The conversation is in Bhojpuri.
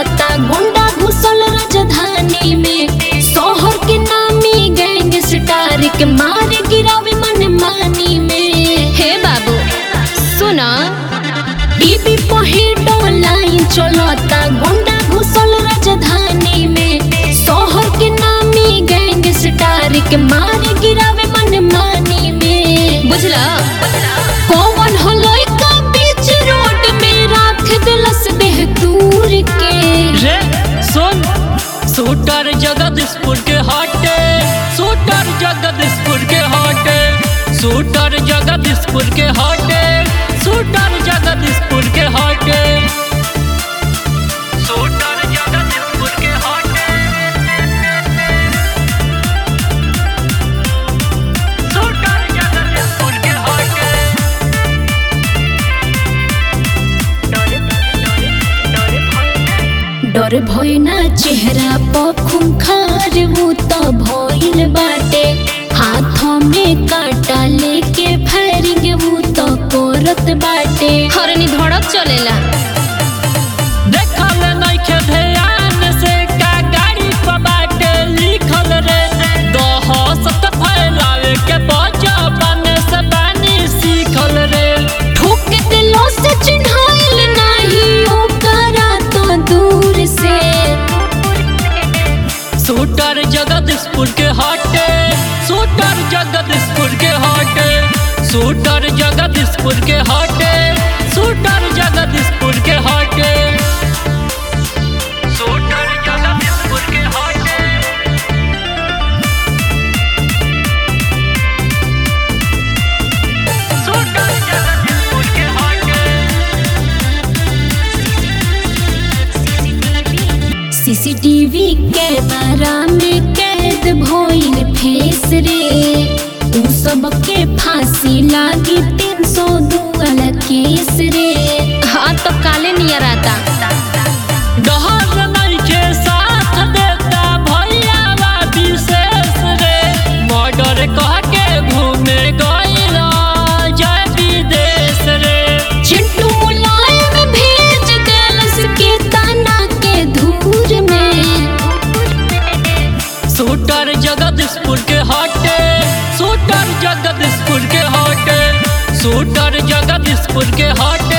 चलता गुंडा घुसल राजधानी में शहर के नामी गैंग स्टार के मार गिरावे मन मानी में हे बाबू सुना टीवी पर हिट ऑनलाइन चलता गुंडा घुसल राजधानी में शहर के नामी गैंग स्टार के मार गिरावे मन मानी में बुझला कौन हलई का बीच रोड में राख दिलस देह दूर के रे सुन शूटर जगदीशपुर के हाटे शूटर जगदीशपुर के हाटे शूटर जगदीशपुर के हाटे शूटर जगदीशपुर के हाटे शूटर जगदीशपुर के हाटे शूटर जगदीशपुर के हाटे डर भय ना चेहरा पर खूंखार वो तो भइल बाटे हाथों में कांटा लेके फायरिंग वो तो करत बाटे हरनी धड़क चलेला देखल नइखे ध्यान से का गाड़ी पर बाटे लिखल रे दहशत फैलावे के बचपन से बानी सीखल रे ठोक दिलों से चिन्हाइल नहीं ओकरा तो दूर से शूटर जगदीशपुर के हाटे शूटर जगदीशपुर के हाटे शूटर जगदीशपुर के हाटे शूटर जगदीशपुर के हाटे शूटर जगदीशपुर के हाटे शूटर जगदीशपुर के हाटे सीसीटीवी कैमरा में कैद भइल फेस रे उ सबके फांसी लागी तीन सौ दू वाला केस रे हाँ तो काले नियर आता डहर नइखे साथ देता भैयावा विशेष रे मर्डर कह के घूमे गइल जय विदेश रे चिंटू मुलायम भेज देलस के ताना के धूर में शूटर जगदीशपुर के हाटे शूटर जगदीशपुर के हाटे शूटर जगदीशपुर के हाटे